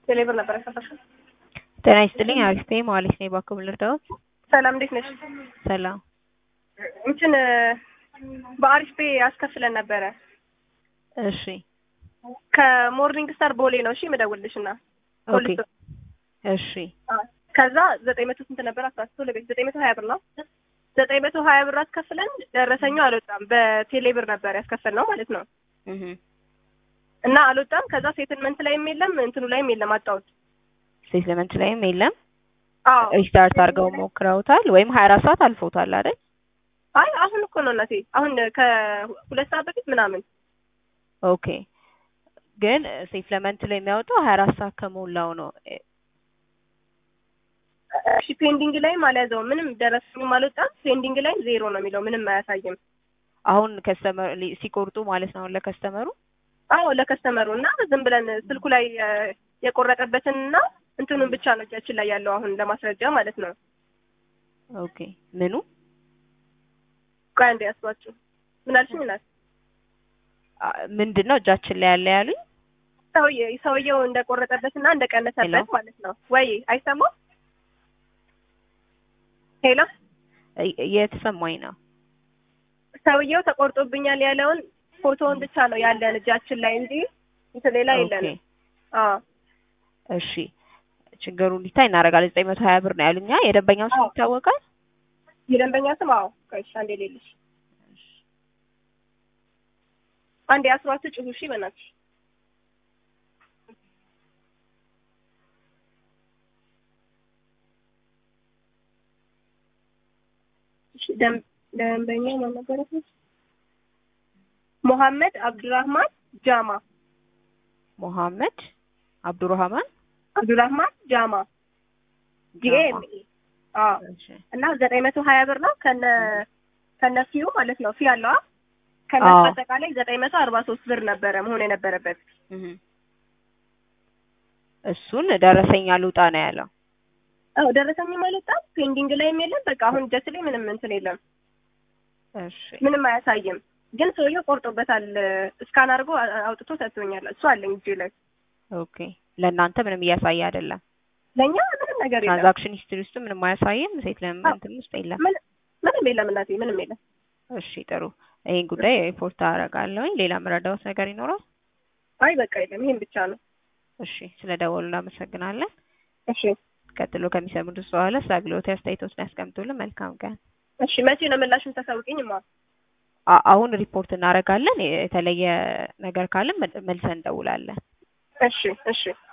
ቴሌብር ነበር ያሳሳሽው። ጤና ይስጥልኝ። አሪፍ ነኝ። መዋሌት ነኝ። እባክዎ ምን ልርዳዎት? ሰላም እንዴት ነሽ? ሰላም። እንትን በአሪፍ ፔ ያስከፍለን ነበረ እሺ ከሞርኒንግ ስታር ቦሌ ነው። እሺ የምደውልልሽ እና ኦኬ እሺ ከዛ ዘጠኝ መቶ ስንት ነበር? አስራ ሶስት ለቤት ዘጠኝ መቶ ሀያ ብር ነው። ዘጠኝ መቶ ሀያ ብር አስከፍለን ደረሰኛው አልወጣም። በቴሌ ብር ነበር ያስከፈል ነው ማለት ነው እህ እና አልወጣም። ከዛ ሴትልመንት ላይም የለም እንትኑ ላይም የለም አጣሁት። ሴትልመንት ላይም የለም። አዎ ሪስታርት አድርገው ሞክረውታል ወይም ሀያ አራት ሰዓት አልፎታል አይደል? አይ አሁን እኮ ነው እናቴ፣ አሁን ከሁለት ሰዓት በፊት ምናምን። ኦኬ ግን ሴትልመንት ላይ የሚያወጣው ሀያ አራት ሰዓት ከሞላው ነው። እሺ ፔንዲንግ ላይም አልያዘውም ምንም ደረሰኝም አልወጣም። ፔንዲንግ ላይም ዜሮ ነው የሚለው ምንም አያሳይም። አሁን ከስተመር ሲቆርጡ ማለት ነው ለከስተመሩ አዎ ለከስተመሩ እና ዝም ብለን ስልኩ ላይ የቆረጠበትን እና እንትኑን ብቻ ነው እጃችን ላይ ያለው አሁን ለማስረጃ ማለት ነው። ኦኬ ምኑ ቆይ አንዴ ያስባችሁ ምን አልሽኝ? እናት ምንድን ነው እጃችን ላይ ያለ ያሉኝ? ሰውዬ ሰውየው እንደቆረጠበት እና እንደቀነሰበት ማለት ነው። ወይ አይሰማም? ሄሎ እየተሰማኝ ነው። ሰውየው ተቆርጦብኛል ያለውን ፎቶውን ብቻ ነው ያለን እጃችን ላይ እንጂ እንትን ሌላ የለንም። አዎ እሺ ችግሩ እንዲታይ እናደርጋለን። ዘጠኝ መቶ ሀያ ብር ነው ያሉኛ። የደንበኛው ስም ይታወቃል? የደንበኛ ስም አዎ። ቆይሽ አንዴ ሌልሽ አንዴ አስሯችሁ ጭሁ። እሺ በእናትሽ ደንበኛ ማን ነበረ? ሙሐመድ አብዱራህማን ጃማ። ሙሐመድ አብዱራህማን አብዱራህማን ጃማ ጂኤም አዎ። እና ዘጠኝ መቶ ሀያ ብር ነው ከነ ከነ ፊው ማለት ነው። ፊ አለዋ ከነ አጠቃላይ ዘጠኝ መቶ አርባ ሶስት ብር ነበረ መሆን የነበረበት። እሱን ደረሰኛ ልውጣ ነው ያለው። አዎ ደረሰኝም አልወጣም፣ ፔንዲንግ ላይም የለም። በቃ አሁን እጃችን ላይ ምንም እንትን የለም፣ እሺ ምንም አያሳይም። ግን ሰውየው ቆርጦበታል። እስካን አድርጎ አውጥቶ ሰጥቶኛል። እሱ አለኝ እጄ ላይ። ኦኬ ለእናንተ ምንም እያሳየ አይደለም። ለእኛ ምንም ነገር የለም። ትራንዛክሽን ሂስትሪ ውስጥ ምንም አያሳይም። ሴትልመንትም ውስጥ የለም። ምንም የለም እናቴ፣ ምንም የለም። እሺ ጥሩ። ይሄን ጉዳይ ሪፖርት አደርጋለሁኝ። ሌላ መረዳዎት ነገር ይኖራል? አይ በቃ የለም፣ ይሄን ብቻ ነው። እሺ ስለ ደወሉ እናመሰግናለን። እሺ ቀጥሎ ከሚሰሙት በኋላ ስለ አገልግሎት አስተያየቶችን ያስቀምጡልን። መልካም ቀን። እሺ መቼ ነው ምላሹን ታሳውቂኝማ? አሁን ሪፖርት እናደርጋለን። የተለየ ነገር ካለን መልሰን እንደውላለን። እሺ እሺ